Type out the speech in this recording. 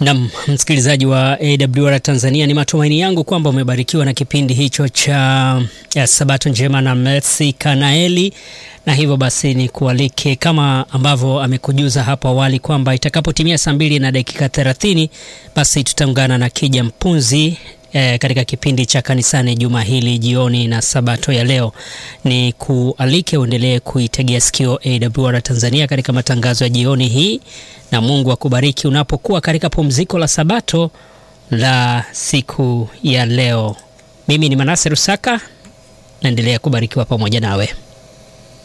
Nam msikilizaji wa AWR Tanzania, ni matumaini yangu kwamba umebarikiwa na kipindi hicho cha ya Sabato njema na Mercy Kanaeli, na hivyo basi ni kualike kama ambavyo amekujuza hapo awali kwamba itakapotimia saa mbili na dakika 30 basi tutaungana na Kija Mpunzi E, katika kipindi cha kanisani juma hili jioni na sabato ya leo, ni kualike uendelee kuitegea sikio AWR Tanzania katika matangazo ya jioni hii, na Mungu akubariki unapokuwa katika pumziko la sabato la siku ya leo. Mimi ni Manase Rusaka, naendelea kubarikiwa pamoja nawe.